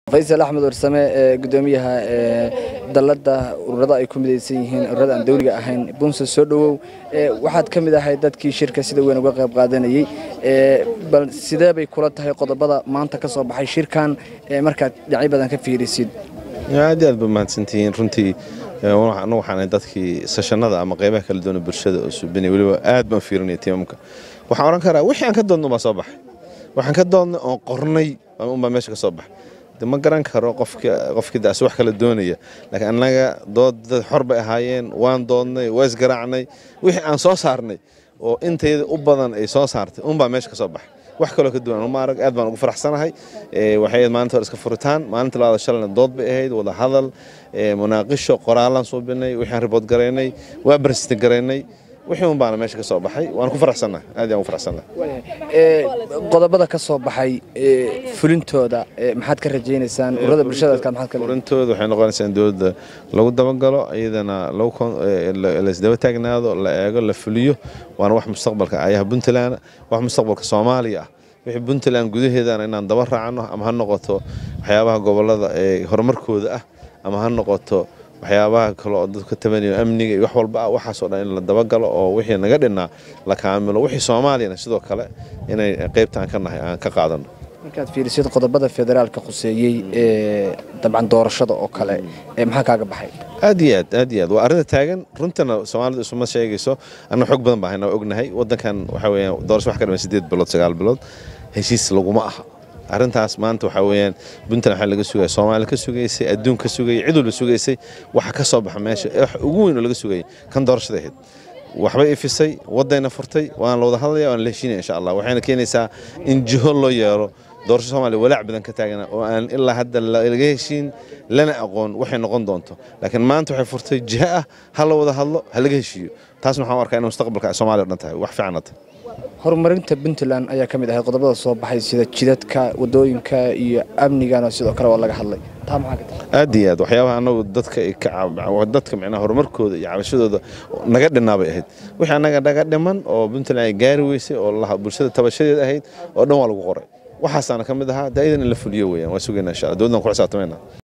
faysal axmed warsame ee gudoomiyaha dalada ururada ay ku midaysan yihiin ururada aan dawliga ahayn bunse soo dhowow waxaad ka mid ahay dadkii shirka sida weyn uga qayb qaadanayey bal sidee bay kula tahay qodobada maanta ka soo baxay shirkan markaad dhinacyo badan ka fiirisid aad aad ba mahadsantihiin runtii anu waxaan dadkii sashanada ama qaybaha kala duwana bulshada oo subinay weliba aad baan fiirinaya tiimamka waxaan odhan karaa wixii aan ka doodna baa soo baxay waxaan ka doodnay oon qornay unbaa meesha ka soo baxay de ma garan karo qofkii daas wax kala doonaya laakiin annaga dood dad xor bay ahaayeen waan doodnay waa isgaraacnay wixii aan soo saarnay oo intayda u badan ay soo saartay unbaa meesha ka soo baxay wax kaloo ka duwan uma arag aad baan ugu faraxsanahay waxay ahayd maalinta hore iska furitaan maalinta labaada shalayna dood bay ahayd wada hadal munaaqisho qoraalaan suubinay wixii aan ribood garaynay waa barsiti garaynay wixii un baana meesha ka soo baxay waan ku faraxsannahay aad yaan ugu faraxsannahay qodobada ka soo baxay fulintooda maxaad ka rajaynaysaan ururada bulshadaadka maxaad ka fulintooda waxay noqonaysaa in dowladda lagu dabagalo iyadana la isdaba taagnaado la eego la fuliyo waana wax mustaqbalka ayaha puntland wax mustaqbalka soomaaliya ah wixii puntland gudaheedana inaan daba raacno ama ha noqoto waxyaabaha gobolada ee horumarkooda ah ama ha noqoto waxyaabaha kale oo dadku ka tabanayo amniga iyo wax walba ah waxaasoo dhan in la dabagalo oo wixii naga dhinnaa la kaamilo wixii soomaaliyana sidoo kale inay qaybtaan ka nahay aan ka qaadano markaad fiirisid qodobada federaalka khuseeyey ee dabcan doorashada oo kale ee maxaa kaaga baxay aad iyo aad aad iyo aad waa arrinta taagan runtana soomaalidu isuma sheegayso anna xog badan baa hayna ognahay waddankan waxaa weeyaan doorasho wax ka dhiman siddeed bilood sagaal bilood heshiis laguma aha arrintaas maanta waxaa weeyaan puntland waxaa laga sugaya soomaali ka sugaysay adduun ka sugayay cid walba sugaysay waxa ka soo baxa meesha wax ugu weyn oo laga sugayay kan doorashada ahayd waxbay ifisay waddayna furtay waana la wada hadlaya waana la heshiinaya insha allah waxayna keenaysaa in jiho loo yeelo doorasho soomaaliya walaac badan ka taagana oo aan ilaa hadda laga heshiin lana aqoon waxay noqon doonto laakiin maanta waxay furtay jiho ah ha la wada hadlo ha laga heshiiyo taasna waxaan u arkaa inay mustaqbalka soomaaliya o dhan tahay wax fiicanna tahay horumarinta puntland ayaa ka mid ahay qodobada soo baxay sida jidadka wadooyinka iyo amnigana sidoo kale waa laga hadlay taa maxaa ka tahay aad iyo aad waxyaabaha annagu dadka dadka micnaha horumarkooda iyo cabashadooda naga dhinnaa bay ahayd wixii annaga naga dhiman oo puntland ay gaari weysay oo bulshada tabashadeed ahayd oo dhan waa lagu qoray waxaasaana ka mid ahaa daa'idan in la fuliyo weeyaan waa sugaynaa insha allah dowladdan ku xisaabtamayna